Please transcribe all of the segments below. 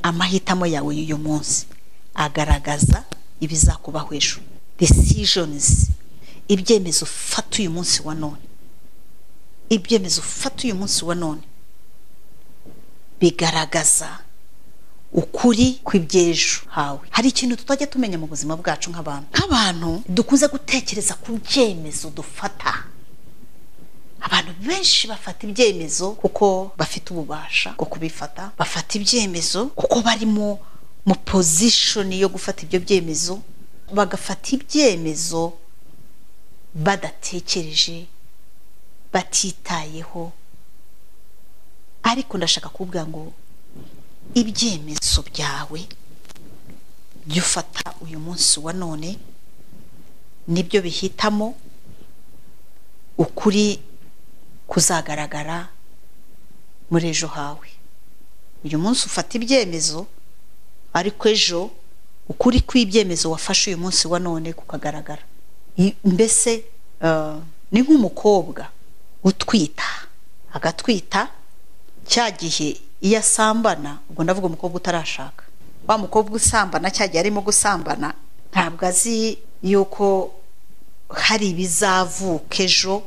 amahitamo yawe y'uyu munsi agaragaza ibizakubaho ejo desishonizi ibyemezo ufata uyu munsi wa none ibyemezo ufata uyu munsi wa none bigaragaza ukuri kw'iby'ejo hawe hari ikintu tutajya tumenya mu buzima bwacu nk'abantu nk'abantu dukunze gutekereza ku byemezo dufata abantu benshi bafata ibyemezo kuko bafite ububasha bwo kubifata bafata ibyemezo kuko barimo mu pozishoni yo gufata ibyo byemezo bagafata ibyemezo badatekereje batitayeho ariko ndashaka kuvuga ngo ibyemezo byawe byo ufata uyu munsi wa none nibyo bihitamo ukuri kuzagaragara muri ejo hawe uyu munsi ufata ibyemezo ariko ejo ukuri kw'ibyemezo wafashe uyu munsi wa none kukagaragara mbese ni nk'umukobwa utwita agatwita cya gihe iyo asambana ubwo ndavuga umukobwa utarashaka wa mukobwa usambana cya gihe arimo gusambana ntabwo azi yuko hari ibizavuka ejo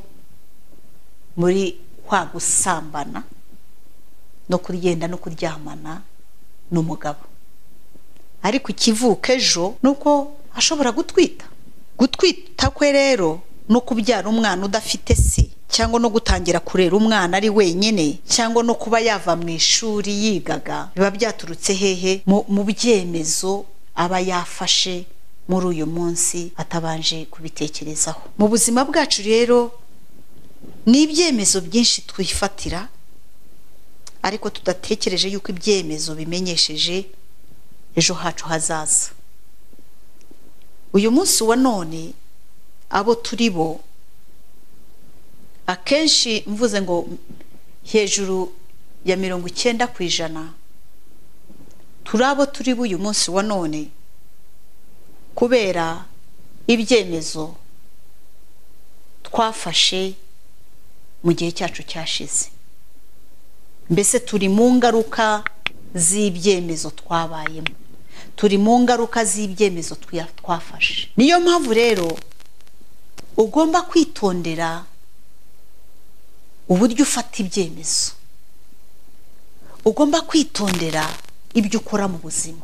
muri kwa gusambana no kuryenda no kuryamana n'umugabo ariko ikivuka ejo ni uko ashobora gutwita gutwita kwe rero no kubyara umwana udafite se cyangwa no gutangira kurera umwana ari wenyine cyangwa no kuba yava mu ishuri yigaga biba byaturutse hehe mu byemezo aba yafashe muri uyu munsi atabanje kubitekerezaho mu buzima bwacu rero ni ibyemezo byinshi twifatira ariko tudatekereje yuko ibyemezo bimenyesheje ejo hacu hazaza uyu munsi wa none abo turi bo akenshi mvuze ngo hejuru ya mirongo icyenda ku ijana turi abo turi bo uyu munsi wa none kubera ibyemezo twafashe mu gihe cyacu cyashize mbese turi mu ngaruka z'ibyemezo twabayemo turi mu ngaruka z'ibyemezo twafashe niyo mpamvu rero ugomba kwitondera uburyo ufata ibyemezo ugomba kwitondera ibyo ukora mu buzima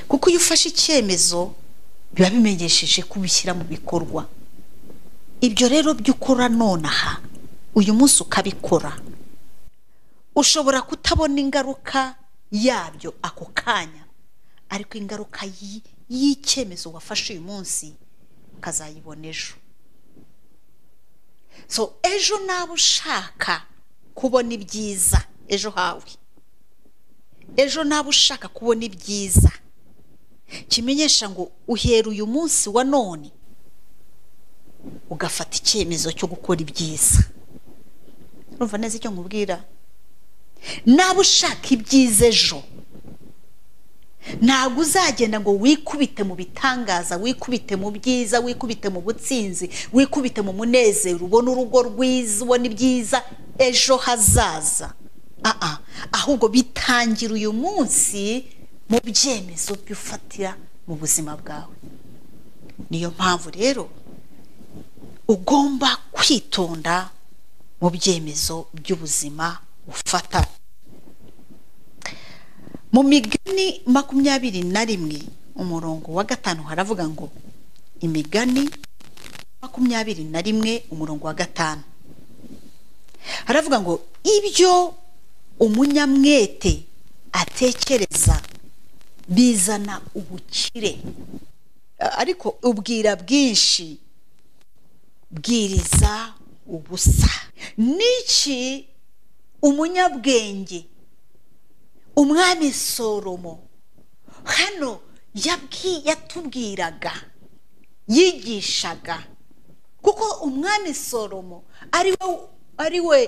kuko iyo ufashe icyemezo biba bimenyesheje ko ubishyira mu bikorwa ibyo rero byo ukora nonaha uyu munsi ukabikora ushobora kutabona ingaruka yabyo ako kanya ariko ingaruka y'icyemezo wafashe uyu munsi ukazayibona ejo so ejo nawe ushaka kubona ibyiza ejo hawe ejo nawe ushaka kubona ibyiza kimenyesha ngo uhera uyu munsi wa none ugafata icyemezo cyo gukora ibyiza urumva neza icyo nkubwira nawe ushaka ibyiza ejo ntabwo uzagenda ngo wikubite mu bitangaza wikubite mu byiza wikubite mu butsinzi wikubite mu munezero ubona urugo rwiza ubona ibyiza ejo hazaza ahubwo bitangira uyu munsi mu byemezo by'ufatira mu buzima bwawe niyo mpamvu rero ugomba kwitonda mu byemezo by'ubuzima ufata mu migani makumyabiri na rimwe umurongo wa gatanu haravuga ngo imigani makumyabiri na rimwe umurongo wa gatanu haravuga ngo ibyo umunyamwete atekereza bizana ubukire ariko ubwira bwinshi bwiriza ubusa n'iki umunyabwenge umwami soromo hano yatubwiraga yigishaga kuko umwami soromo ari we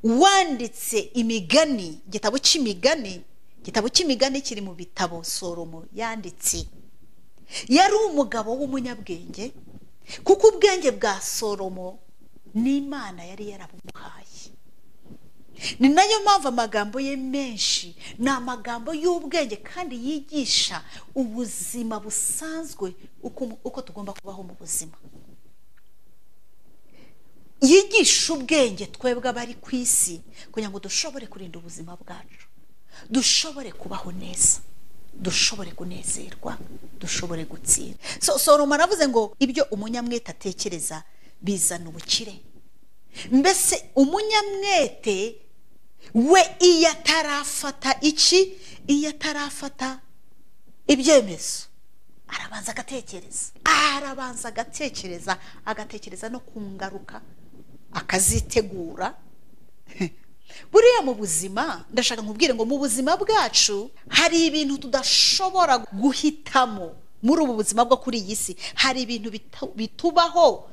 wanditse imigani igitabo cy'imigani igitabo cy'imigani kiri mu bitabo soromo yanditse yari umugabo w'umunyabwenge kuko ubwenge bwa soromo n'imana yari yarabuhaye ni nayo mpamvu amagambo ye menshi ni amagambo y'ubwenge kandi yigisha ubuzima busanzwe uko uko tugomba kubaho mu buzima yigisha ubwenge twebwe abari ku isi kugira ngo dushobore kurinda ubuzima bwacu dushobore kubaho neza dushobore kunezerwa dushobore gutsinda soroma aravuze ngo ibyo umunyamwete atekereza bizana ubukire mbese umunyamwete we iyo atarafata iki iyo atarafata ibyemezo arabanza agatekereza arabanza agatekereza agatekereza no ku ngaruka akazitegura buriya mu buzima ndashaka nkubwire ngo mu buzima bwacu hari ibintu tudashobora guhitamo muri ubu buzima bwo kuri iyi si hari ibintu bitubaho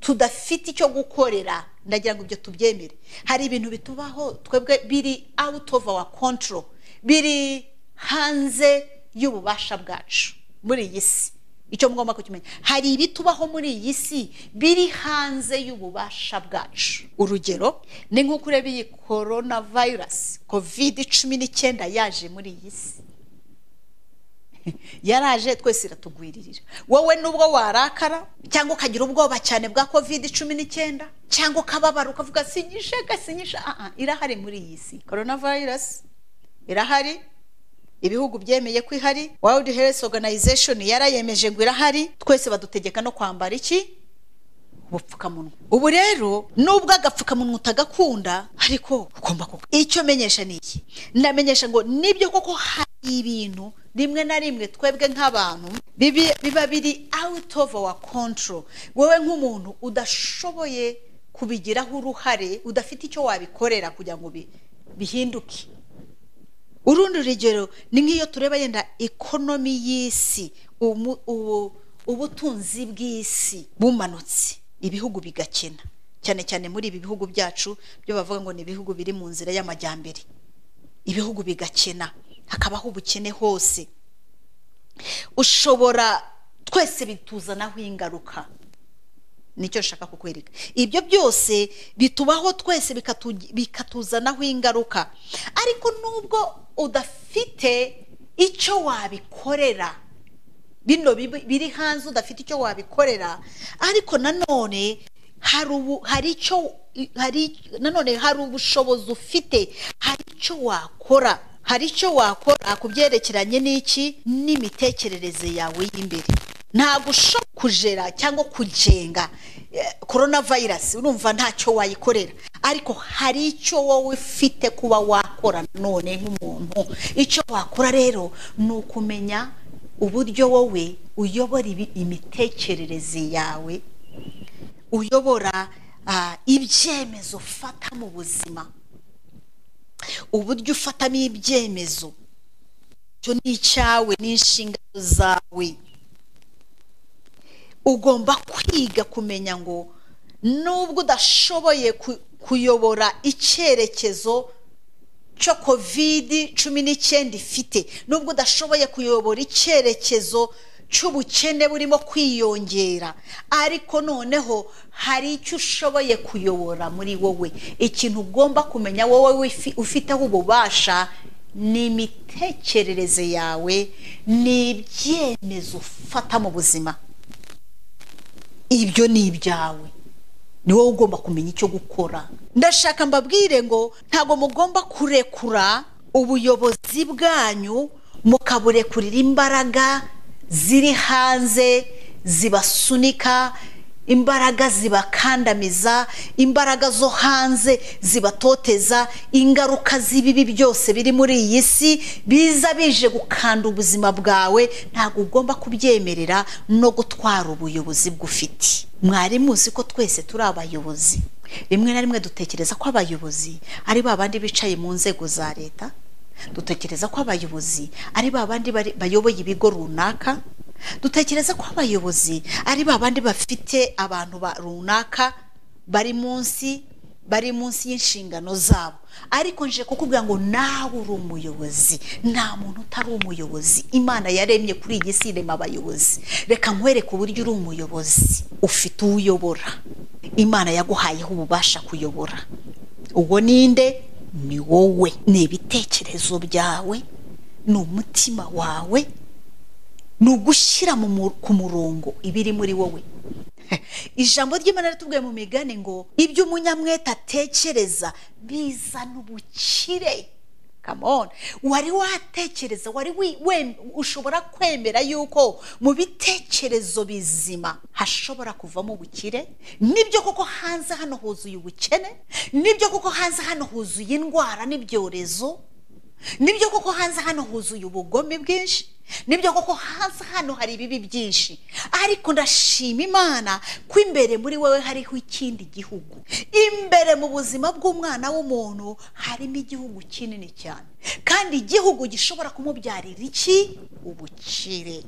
tudafite icyo gukorera ndagira ngo ibyo tubyemere hari ibintu bitubaho twebwe biri out of our control biri hanze y'ububasha bwacu muri iyi si icyo mugomba kukimenya hari ibitubaho muri iyi si biri hanze y'ububasha bwacu urugero ni nko kureba iyi korona vayirasi kovide cumi n'icyenda yaje muri iyi si yaraje twese iratugwiririra wowe nubwo warakara cyangwa ukagira ubwoba cyane bwa kovide cumi n'icyenda cyangwa ukababara ukavuga sinyishe gasinyishe aha irahari muri iyi si korona vayirasi irahari ibihugu byemeye ko ihari world health organization yarayemeje ngo irahari twese badutegeka no kwambara iki ubupfukamunwa ubu rero nubwo agapfukamunwa utagakunda ariko ugomba kuko icyo menyesha ni iki ndamenyesha ngo nibyo koko hari ibintu rimwe na rimwe twebwe nk'abantu biba biri out of our control wowe nk'umuntu udashoboye kubigiraho uruhare udafite icyo wabikorera kugira ngo bihinduke urundi rugero ni nk'iyo tureba yenda ikonomi y'isi ubutunzi bw'isi bumanutse ibihugu bigakena cyane cyane muri ibi bihugu byacu byo bavuga ngo ni ibihugu biri mu nzira y'amajyambere ibihugu bigakena hakabaho ubukene hose ushobora twese bituzanaho ingaruka nicyo nshaka kukwereka ibyo byose bitubaho twese bikatuzanaho ingaruka ariko nubwo udafite icyo wabikorera bino biri hanze udafite icyo wabikorera ariko nanone hari icyo nanone hari ubushobozi ufite hari icyo wakora hari icyo wakora ku byerekeranye n'iki n'imitekerereze yawe y'imbere ntabwo ushobora kujera cyangwa kujenga korona vayirasi urumva ntacyo wayikorera ariko hari icyo wowe ufite kuba wakora none nk'umuntu icyo wakora rero ni ukumenya uburyo wowe uyobora imitekerereze yawe uyobora ibyemezo ufata mu buzima uburyo ufatamo ibyemezo icyo ni icyawe ni inshingano zawe ugomba kwiga kumenya ngo nubwo udashoboye kuyobora icyerekezo cyo kovidi cumi n'icyenda ifite nubwo udashoboye kuyobora icyerekezo cy'ubukene burimo kwiyongera ariko noneho hari icyo ushoboye kuyobora muri wowe ikintu ugomba kumenya wowe ufiteho ububasha ni imitekerereze yawe ni ibyemezo ufata mu buzima ibyo ni ibyawe ni wowe ugomba kumenya icyo gukora ndashaka mbabwire ngo ntabwo mugomba kurekura ubuyobozi bwanyu mukaburekurira imbaraga ziri hanze zibasunika imbaraga zibakandamiza imbaraga zo hanze zibatoteza ingaruka z'ibibi byose biri muri iyi si biza bije gukanda ubuzima bwawe ntabwo ugomba kubyemerera no gutwara ubuyobozi bw'ufite mwari muzi ko twese turi abayobozi rimwe na rimwe dutekereza ko abayobozi ari ba bandi bicaye mu nzego za leta dutekereza ko abayobozi ari ba bandi bayoboye ibigo runaka dutekereza ko abayobozi ari ba bandi bafite abantu runaka bari munsi bari munsi y'inshingano zabo ariko nje kukubwira ngo nawe uri umuyobozi nta muntu utari umuyobozi imana yaremye kuri iyi si irema abayobozi reka nkwereke uburyo uri umuyobozi ufite uwo uyobora imana yaguhayeho ububasha kuyobora uwo ninde ni wowe ni ibitekerezo byawe ni umutima wawe ni ugushyira mu mu- ku murongo ibiri muri wowe ijambo ry'imana ritubwiye mu migani ngo ibyo umunyamwete atekereza bizana ubukire Come on. wari watekereza wari wi- we- ushobora kwemera yuko mu bitekerezo bizima hashobora kuvamo ubukire nibyo koko hanze hano huzuye ubukene nibyo koko hanze hano huzuye indwara n'ibyorezo nibyo koko hanze hano huzuye ubugome bwinshi nibyo koko hanze hano hari ibibi byinshi ariko ndashima imana ko imbere muri wowe hariho ikindi gihugu imbere mu buzima bw'umwana w'umuntu harimo igihugu kinini cyane kandi igihugu gishobora kumubyarira iki ubukire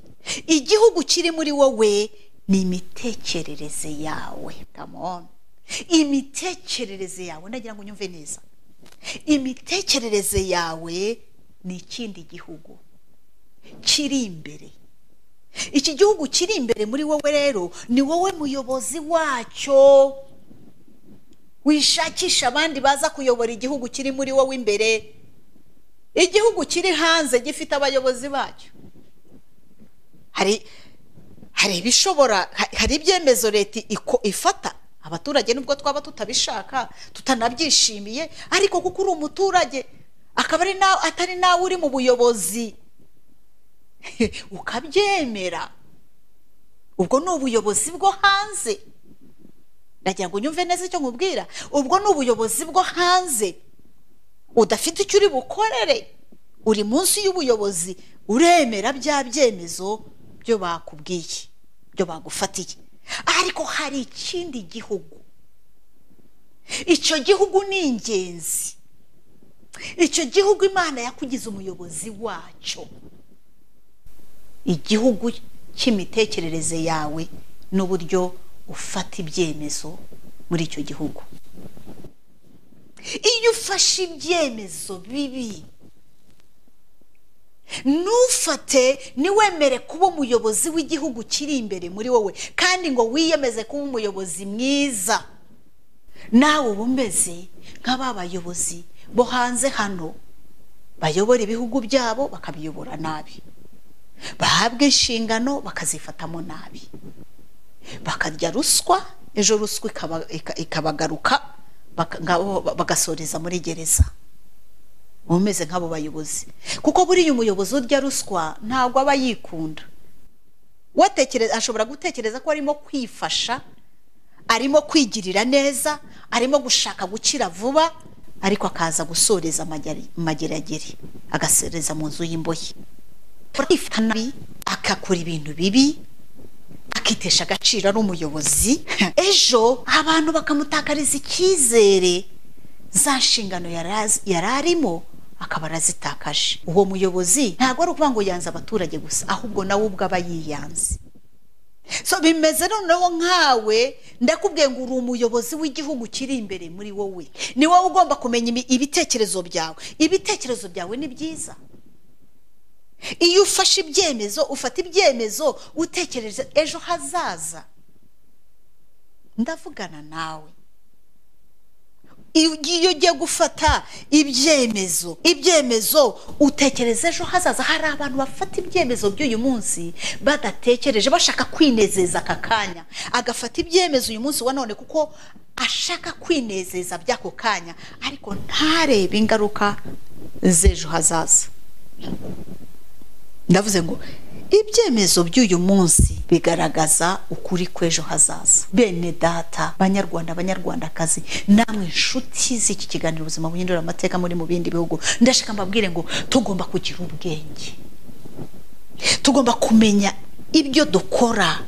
igihugu kiri muri wowe ni imitekerereze yawe kamoni imitekerereze yawe ndagira ngo unyumve neza imitekerereze yawe ni ikindi gihugu kiri imbere iki gihugu kiri imbere muri wowe rero ni wowe muyobozi wacyo wishakisha abandi baza kuyobora igihugu kiri muri wowe imbere igihugu kiri hanze gifite abayobozi bacyo hari hari ibishobora ha- hari ibyemezo leta iko- ifata abaturage nubwo twaba tutabishaka tutanabyishimiye ariko kuko uri umuturage akaba ari nawe atari nawe uri mu buyobozi ukabyemera ubwo ni ubuyobozi bwo hanze ndagira ngo unyumve neza icyo nkubwira ubwo ni ubuyobozi bwo hanze udafite icyo uri bukorere uri munsi y'ubuyobozi uremera bya byemezo byo bakubwiye byo bagufatiye ariko hari ikindi gihugu icyo gihugu ni ingenzi icyo gihugu imana yakugize umuyobozi wacyo igihugu cy'imitekerereze yawe n'uburyo ufata ibyemezo muri icyo gihugu iyo ufashe ibyemezo bibi ntufate niwemere kuba umuyobozi w'igihugu kiri imbere muri wowe kandi ngo wiyemeze kuba umuyobozi mwiza nawe uba umeze nka ba bayobozi bo hanze hano bayobora ibihugu byabo bakabiyobora nabi bahabwa inshingano bakazifatamo nabi bakarya ruswa ejo ruswa ikaba- ika- ikabagaruka baka- ngabo ba- bagasoreza muri gereza uba umeze nk'abo bayobozi kuko buriya umuyobozi urya ruswa ntabwo aba yikunda watekereza ashobora gutekereza ko arimo kwifasha arimo kwigirira neza arimo gushaka gukira vuba ariko akaza gusoreza amageri- amageragere agasoreza mu nzu y'imbohe kwifata nabi agakora ibintu bibi akitesha agaciro ari umuyobozi ejo abantu bakamutakariza icyizere za nshingano yari azi- yari arimo akaba arazitakaje uwo muyobozi ntabwo ari ukuvuga ngo yanze abaturage gusa ahubwo nawe ubwo aba yiyanze so bimeze noneho nkawe ndakubwiye ngo uri umuyobozi w'igihugu kiri imbere muri wowe ni wowe ugomba kumenya ibi- ibitekerezo byawe ibitekerezo byawe ni byiza iyo ufashe ibyemezo ufata ibyemezo utekereza ejo hazaza ndavugana nawe iyo ugiye- ugiye gufata ibyemezo ibyemezo utekereza ejo hazaza hari abantu bafata ibyemezo by'uyu munsi badatekereje bashaka kwinezeza aka kanya agafata ibyemezo uyu munsi wa none kuko ashaka kwinezeza by'ako kanya ariko ntarebe ingaruka z'ejo hazaza ndavuze ngo ibyemezo by'uyu munsi bigaragaza ukuri kw'ejo hazaza bene data banyarwanda banyarwandakazi namwe inshuti z'iki kiganiro ubuzima buhindura amateka muri mu bindi bihugu ndashaka mbabwire ngo tugomba kugira ubwenge tugomba kumenya ibyo dukora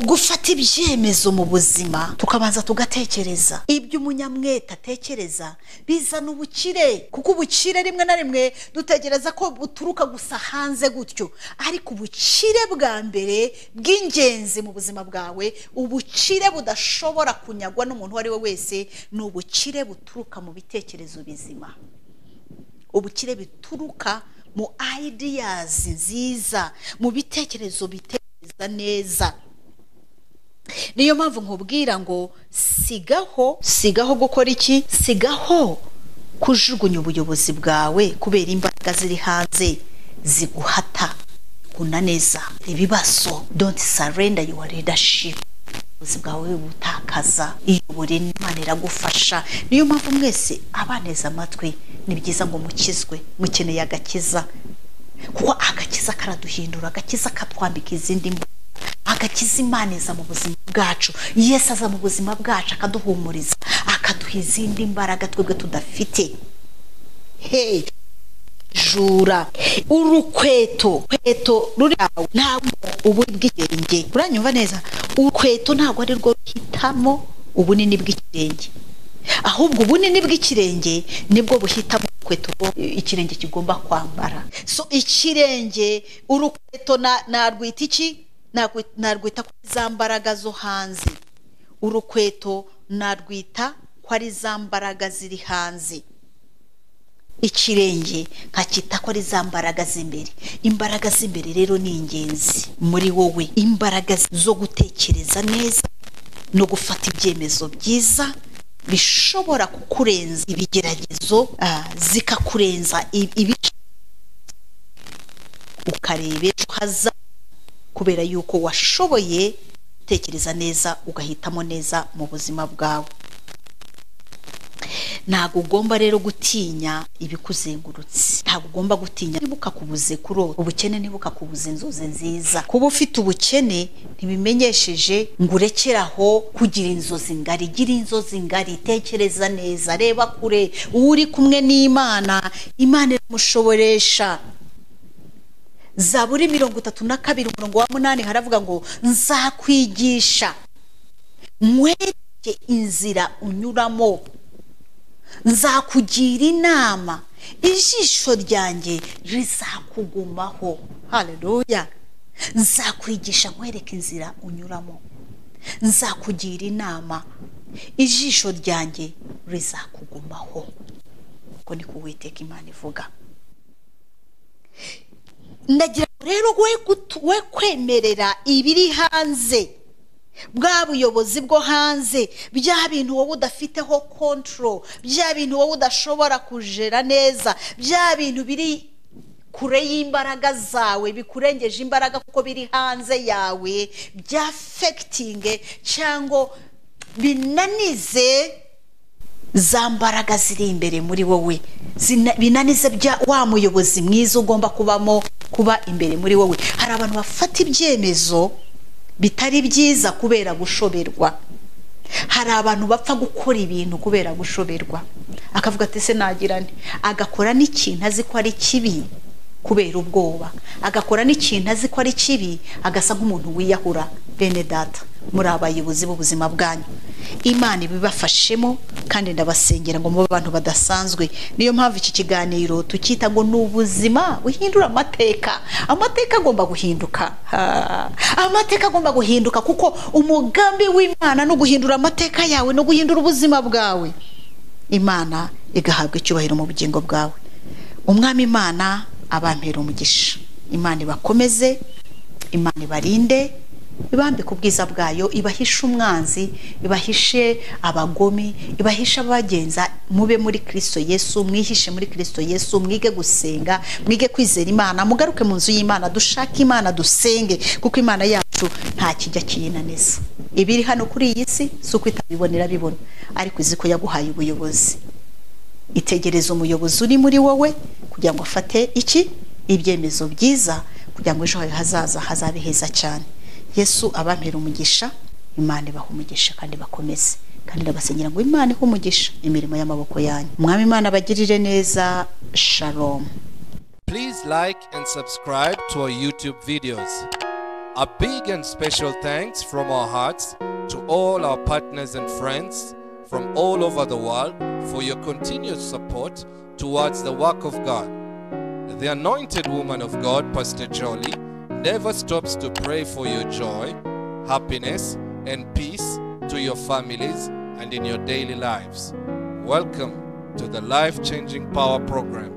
gufata ibyemezo mu buzima tukabanza tugatekereza ibyo umunyamwete atekereza bizana ubukire kuko ubukire rimwe na rimwe dutekereza ko buturuka gusa hanze gutyo ariko ubukire bwa mbere bw'ingenzi mu buzima bwawe ubukire budashobora kunyagwa n'umuntu uwo ari we wese ni ubukire buturuka mu bitekerezo bizima ubukire bituruka mu ideas nziza mu bitekerezo bitekereza neza niyo mpamvu nkubwira ngo sigaho sigaho gukora iki sigaho kujugunya ubuyobozi bwawe kubera imbaraga ziri hanze ziguhata unaneza ibibazo donti sarenda yuwa redashipu ubuyobozi bwawe butakaza iyobore imana iragufasha niyo mpamvu mwese abaneza amatwi ni byiza ngo mukizwe mukeneye agakiza kuko agakiza karaduhindura agakiza katwambika izindi mbuga agakiza imana iza mu buzima bwacu yesu aza mu buzima bwacu akaduhumuriza akaduha izindi mbaraga twebwe tudafite hey jura urukweto kweto ruri aho ntabwo ubunini bw'ikirenge uranyumva neza urukweto ntabwo ari rwo ruhitamo ubunini bw'ikirenge ahubwo ubunini bw'ikirenge nibwo buhitamo urukweto ikirenge kigomba kwambara so ikirenge urukweto narwita iki narwita kuri za mbaraga zo hanze urukweto narwita ko ari za mbaraga ziri hanze ikirenge nkacyita ko ari za mbaraga z'imbere imbaraga z'imbere rero ni ingenzi muri wowe imbaraga zo gutekereza neza no gufata ibyemezo byiza bishobora kukurenza ibigeragezo zikakurenza ibice ukareba ejo hazaza kubera yuko washoboye gutekereza neza ugahitamo neza mu buzima bwawe ntabwo ugomba rero gutinya ibikuzengurutse ntabwo ugomba gutinya niba ukakubuze kurota ubukene niba ukakubuze inzozi nziza kuba ufite ubukene ntibimenyesheje ngo urekere aho kugira inzozi ngari gira inzozi ngari tekereza neza reba kure uwo uri kumwe n'imana imana iramushoboresha zaburi mirongo itatu na kabiri umurongo wa munani haravuga ngo nzakwigisha nkwereke inzira unyuramo nzakugira inama ijisho ryanjye rizakugumaho hareruya nzakwigisha nkwereke inzira unyuramo nzakugira inama ijisho ryanjye rizakugumaho uko ni kuwiteka imana ivuga ndagira ngo rero we kwemerera ibiri hanze bwa buyobozi bwo hanze bya bintu wowe udafiteho kontoro bya bintu wowe udashobora kujera neza bya bintu biri kure y'imbaraga zawe bikurengeje imbaraga kuko biri hanze yawe byafekitinge cyangwa binanize za mbaraga ziri imbere muri wowe binanize wa muyobozi mwiza ugomba kubamo kuba imbere muri wowe hari abantu bafata ibyemezo bitari byiza kubera gushoberwa hari abantu bapfa gukora ibintu kubera gushoberwa akavuga ati se nagirane agakora n'ikintu azi ko ari kibi kubera ubwoba agakora n'ikintu azi ko ari kibi agasa nk'umuntu wiyahura bene data muri abayobozi b'ubuzima bwanyu imana ibibafashemo kandi ndabasengera ngo mube abantu badasanzwe niyo mpamvu iki kiganiro tukita ngo ni ubuzima buhindura amateka amateka agomba guhinduka amateka agomba guhinduka kuko umugambi w'imana no guhindura amateka yawe no guhindura ubuzima bwawe imana igahabwa icyubahiro mu bugingo bwawe umwami imana abampera umugisha imana ibakomeze imana ibarinde ibambike ubwiza bwayo ibahishe umwanzi ibahishe abagome ibahishe abagenza mube muri kirisito yesu mwihishe muri kirisito yesu mwige gusenga mwige kwizera imana mugaruke mu nzu y'imana dushake imana dusenge kuko imana yacu nta kijya kiyinaniza ibiri hano kuri iyi si si uko itabibonera bibona ariko uzi ko yaguhaye ubuyobozi itegereza umuyobozi uri muri wowe kugira ngo afate iki ibyemezo byiza kugira ngo ejo hawe hazaza hazabe heza cyane yesu abampera umugisha imana ibaha umugisha kandi bakomeze kandi ndabasengera ngo imana ihe umugisha imirimo y'amaboko yanyu umwami imana abagirire neza sharomu Please like and subscribe to our YouTube videos. A big and special thanks from our hearts to all our partners and friends from all over the world for your continued support towards the work of God. The anointed woman of God, Pastor Jolie, never stops to pray for your joy, happiness, and peace to your families and in your daily lives. Welcome to the Life Changing Power Program.